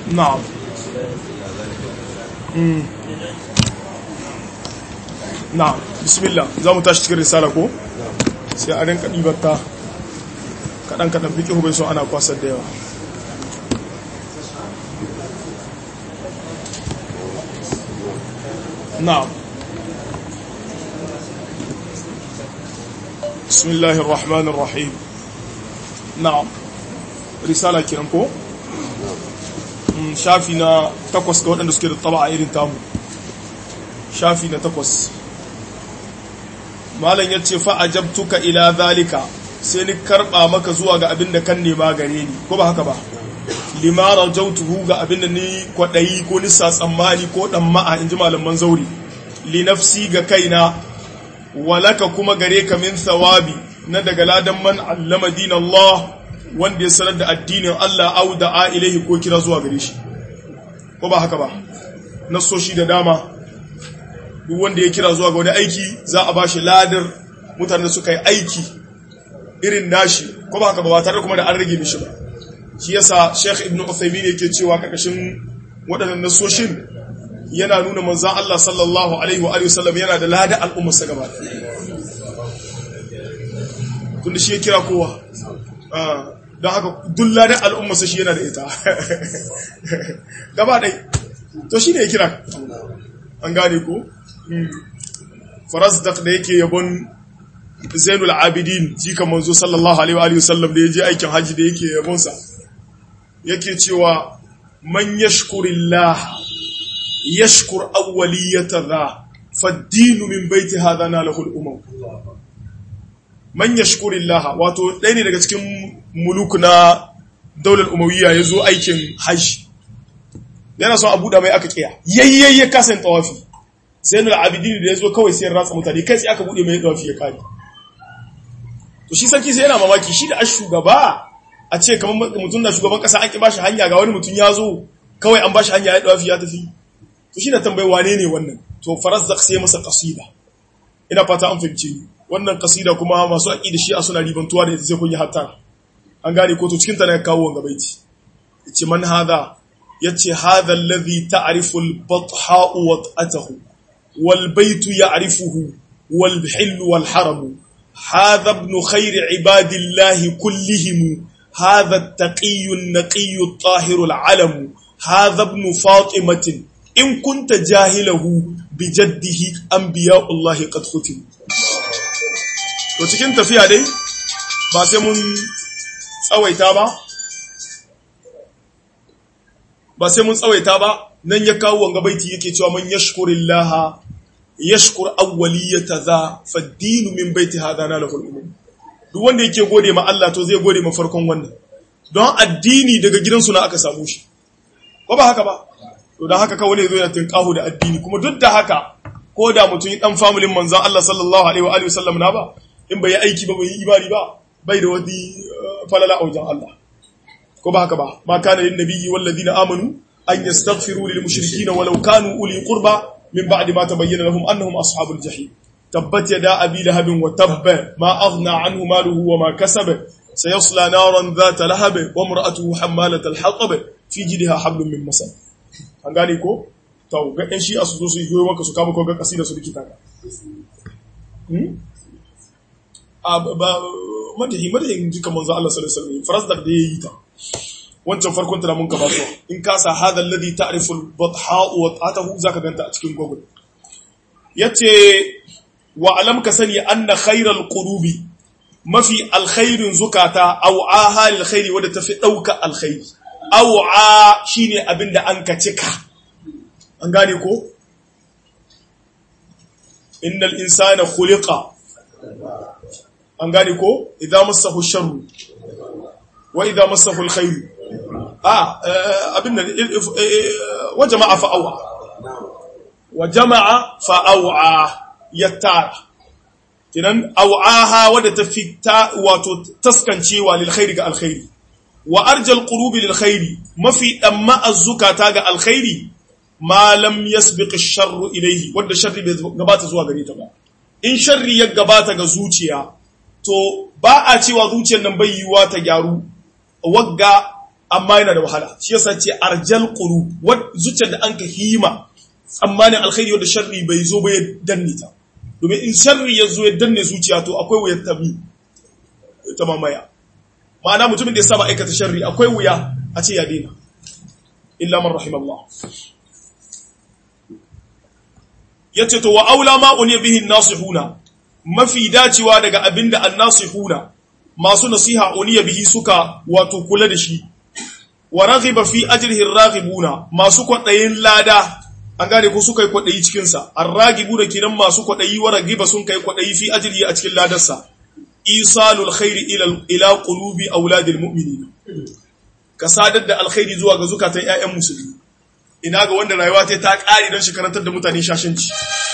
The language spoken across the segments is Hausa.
na'am na'am bismillah za mu tashi cikin risala ko sai a rinka ɗibarta kaɗan-kaɗan fi ƙihu bai so ana kwasar da yawa na'am bismillahir rahmanir rahim na'am risala kiran ko shafi na takwas ga waɗanda suke da taba a irin tamu shafi na takwas malam ya ce fa'ajabtuka ila zalika sai ni karɓa maka zuwa ga abin da kan nema gare ni ko ba haka ba limara jautuhu ga abin da ni kwaɗayi ko nisa tsammani ko ɗan ma'a in ji malaman zauri li nafsi ga kaina walaka kuma gare ka min thawabi na daga ladan man allama din Allah wanda ya sanar da addinin Allah au da a ilaihi ko kira zuwa gare shi ko ba haka ba nasoshi da dama duk wanda ya kira zuwa ga wani aiki za a bashi ladar mutane da suka yi aiki irin nashi ko ba haka ba tare kuma da an rage mishi ba shi yasa Sheikh Ibn Uthaymeen yake cewa kakashin waɗannan nasoshin yana nuna manzon Allah sallallahu alaihi wa alihi wasallam yana da ladar al'ummar sa gaba tunda shi ya kira kowa don haka duk ladar al'ummar sa shi yana da ita gaba ɗai to shi ne ya kira an gane ko farasdak da yake yabon zainul abidin jika manzo sallallahu alaihi wa sallam da ya je aikin hajji da yake yabonsa yake cewa man yashkurillah yashkur awwaliyata dha faddinu min baiti hadha na lahul umam man yashkurillah wato ɗaya ne daga cikin muluk na daular umawiyya ya zo aikin hajji yana son a buɗa mai aka kiya yayyayye kasan tawafi zainul abidin da ya zo kawai sai ratsa mutane kai sai aka buɗe mai tawafi ya kare to shi sarki sai yana mamaki shi da a shugaba a ce kamar mutum na shugaban kasa an ki bashi hanya ga wani mutum ya zo kawai an bashi hanya ya tawafi ya tafi to shi na tambayi wane ne wannan to farazzaq sai masa kasida ina fata an fahimce ni wannan kasida kuma masu aqida shi a suna ribantuwa da ita sai kun yi hatta an gane ko to cikin ta ne kawo wanga baiti yace man hadha yace hadha alladhi ta'rifu al-batha wat'atahu wal baytu ya'rifuhu wal hill wal haram hadha ibn khayr ibadillahi kullihim hadha at-taqi an-naqi at-tahir al-alam hadha ibn fatimatin in kunta jahilahu bijaddihi anbiya'ullahi qad khutim to cikin tafiya dai ba sai mun tsawaita ba ba sai mun tsawaita ba nan ya kawo wanga baiti yake cewa man yashkurillaha yashkur awwaliyata za faddinu min baiti hadana lahul umum duk wanda yake gode ma Allah to zai gode ma farkon wannan don addini daga gidansu na aka samu shi ko ba haka ba to dan haka kawai ne zo yana tinkahu da addini kuma duk da haka ko da mutum dan familin manzon Allah sallallahu alaihi wa alihi wasallam na ba in bai yi aiki ba bai yi imani ba bai da wani falala a wajen Allah ko ba haka ba ma kana lin nabiyyi wal ladina amanu an yastaghfiru lil mushrikeena walau kanu uli qurba min ba'di ma tabayyana lahum annahum ashabul jahim tabbat yada abi lahabin wa tabba ma aghna anhu maluhu wa ma kasaba sayasla naran dhata lahab wa imra'atuhu hammalat al hatab fi jidha hablum min masad an gane ko to ga ɗan shi su zo su yi maka su kama ko ga kasida su likita ka madahi madahin jika manzo Allah sallallahu alaihi wasallam farasdak da yayi ta wancan farkon tana mun ka baso in ka sa hadha alladhi ta'rifu al-batha wa ta'atahu zaka ganta a cikin google yace wa alam ka sani anna khayral qulubi mafi alkhairin zukata aw ahal alkhairi wadda tafi dauka alkhairi aw a shine abinda an ka cika an gane ko innal insana khuliqa an gane ko idan masahu sharru wa idan masahu alkhairu a abin nan wa jama'a fa'awa wa jama'a fa'awa yattara kinan aw'aha wadda ta fita wato taskancewa lil khairi ga alkhairi wa arjal qulubi lil khairi mafi damma azzukata ga alkhairi ma lam yasbiq ash-sharru ilayhi wadda sharri bai gabata zuwa gare ta ba in sharri ya gabata ga zuciya to ba a cewa zuciyar nan bai yiwuwa ta gyaru wagga amma yana da wahala shi yasa ce arjal qulub wat zuciyar da anka hima tsammanin alkhairi wanda sharri bai zo ba ya danne ta domin in sharri ya zo ya danne zuciya to akwai wuyar tabi ta mamaya ma'ana mutumin da ya saba aikata sharri akwai wuya a ce ya daina illa man rahimallah yace to wa aula ma uniya bihi nasihuna mafi dacewa daga abinda annasihuna masu nasiha uniya bihi suka wato kula da shi wa raghiba fi ajrihi raghibuna masu kwadayin lada an gane ko suka yi kwadayi cikin sa arragibuna kinan masu kwadayi wa raghiba sun kai kwadayi fi ajrihi a cikin ladarsa isalul khairi ila ila qulubi auladil mu'minin ka sadar da alkhairi zuwa ga zukatan ƴaƴan musulmi ina ga wanda rayuwa ta ta ƙari don shi karantar da mutane shashanci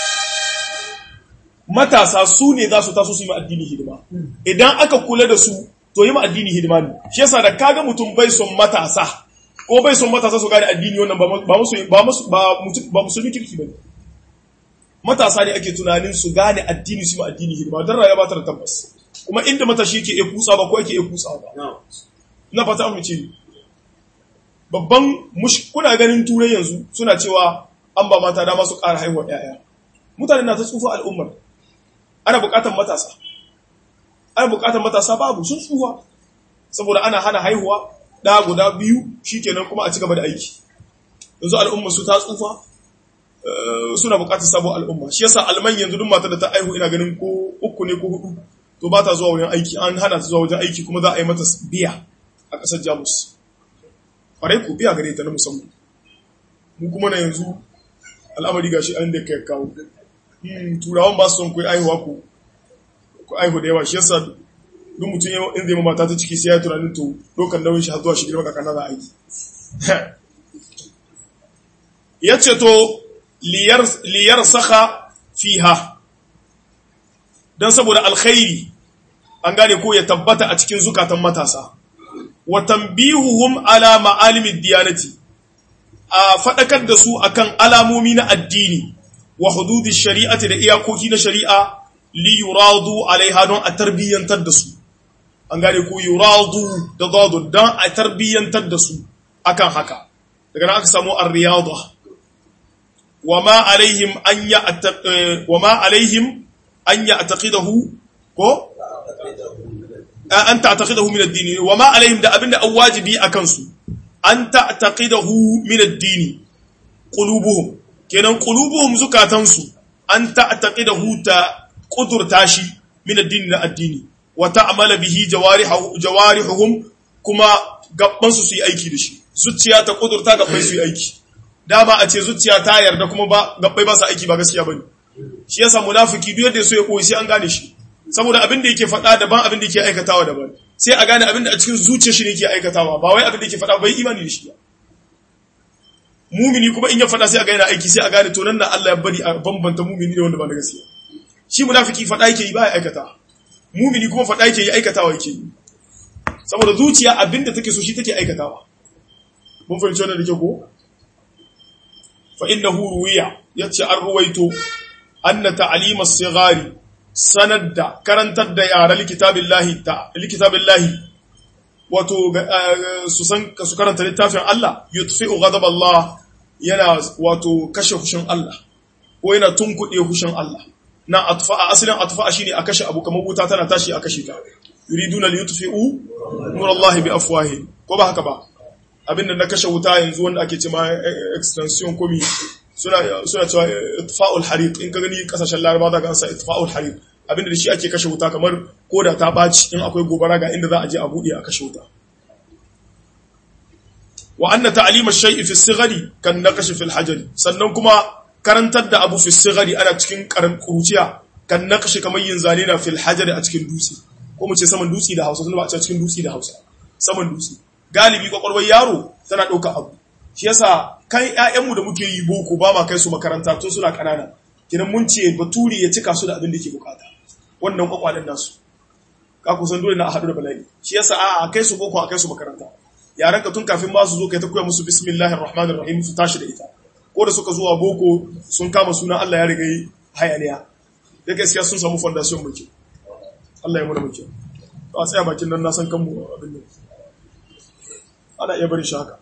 matasa su ne za su taso su yi addini hidima idan aka kula da su to yi addini hidima ne shi yasa da kaga mutum bai son matasa ko bai son matasa su gane addini wannan ba musu ba musu ba musulmi kirki bane matasa ne ake tunanin su gane addini su yi addini hidima dan rayuwa ba ta da tabbas kuma inda matashi yake iya kusa ba ko yake iya kusa ba ina fata mu ce babban kuna ganin turai yanzu suna cewa an ba mata dama su ƙara haihuwa ‘ya'ya mutane na ta tsufa al'ummar ana buƙatar matasa ana buƙatar matasa babu sun tsufa saboda ana hana haihuwa ɗaya guda biyu shi kenan kuma a ci gaba da aiki yanzu al'ummar su ta tsufa suna buƙatar sabon al'umma shi yasa alman yanzu duk matar da ta aihu ina ganin ko uku ne ko hudu to ba ta zuwa wajen aiki an hana ta zuwa wajen aiki kuma za a yi mata biya a ƙasar jamus kwarai ku biya gare ta na musamman mu kuma na yanzu al'amari gashi an da kai kawo turawan ba su son kai aihuwa ku ku aihu da yawa shi yasa duk mutum in zai mata ta ciki sai ya tunanin to dokar nauyin shi har zuwa shi girma kakana za a aiki ya ce to liyar saka fiha don saboda alkhairi an gane ko ya tabbata a cikin zukatan matasa wa tanbihuhum ala ma'alimid diyanati a fadakar da su akan alamomi na addini wa hududi shari'ati da iyakoki na shari'a li yuradu alaiha don a tarbiyyantar da su an gane ko yuradu da dadu don a tarbiyyantar da su akan haka daga nan aka samu ar-riyada wa ma alaihim an ya wa ma alaihim an ya'taqidahu ko an ta'taqidahu min ad-din wa ma alaihim da abinda an wajibi akan su an ta'taqidahu min ad-din qulubuhum kenan qulubuhum zukatansu an ta'taqidahu ta qudurta shi min ad-din na addini wa ta'mala bihi jawarihu jawarihuhum kuma gabban su su yi aiki da shi zuciya ta kudurta gabbai su yi aiki dama a ce zuciya ta yarda kuma ba gabbai ba su aiki ba gaskiya bane shi yasa munafiki duk yadda so ya koyi sai an gane shi saboda abin da yake faɗa daban abin da yake aikatawa daban sai a gane abin da a cikin zuciyar shi ne yake aikatawa ba wai abin da yake faɗa bai imani da shi ba mumini kuma in ya faɗa sai a gane aiki sai a gane to nan da Allah ya bari a bambanta mumini da wanda ba da gaskiya shi munafiki faɗa yake yi ba ya aikata mumini kuma faɗa yake yi aikatawa yake yi saboda zuciya abin da take so shi take aikatawa mun fahimci wannan da ke ko fa innahu ruwiya yace an ruwaito anna ta'lim as-sighari sanar da karantar da yara likitabillahi ta likitabillahi wato su san su karanta littafin Allah yutfi'u ghadab Allah yana wato kashe hushin Allah ko yana tunkuɗe hushin Allah na atfa'a asalin atfa'a shine a kashe abu kamar wuta tana tashi a kashe ta yuriduna li yutfi'u nur Allah bi afwahihim ko ba haka ba abinda na kashe wuta yanzu wanda ake cewa extension komi suna suna cewa itfa'ul hariq in ka gani kasashen laraba da gansa itfa'ul hariq abinda da shi ake kashe wuta kamar koda ta baci in akwai gobara ga inda za a je a bude a kashe wuta wa anna ta'lim ash-shay'i fi as-sighari kan naqash fi al-hajar sannan kuma karantar da abu fi as-sighari ana cikin karan kuruciya kan naqash kamar yin zane na fi al-hajar a cikin dutse ko mu ce saman dutse da Hausa sun ba a cikin dutse da Hausa saman dutse galibi kwakwalwar yaro tana ɗauka abu shi yasa kan ƴaƴanmu da muke yi boko ba ma kai su makaranta tun suna ƙanana kinan mun ce baturi ya cika su da abin da ke bukata wannan kwakwalen nasu ka kusan dole na a haɗu da bala'i shi yasa a kai su boko a kai su makaranta yaran ka tun kafin ma su zo kai ta koya musu bismillahir rahmanir rahim su tashi da ita ko da suka zuwa boko sun kama sunan Allah ya riga yi hayaniya da gaskiya sun samu foundation mai kyau Allah ya muna mai kyau a tsaya bakin nan na san kanmu abin nan ana iya barin shi haka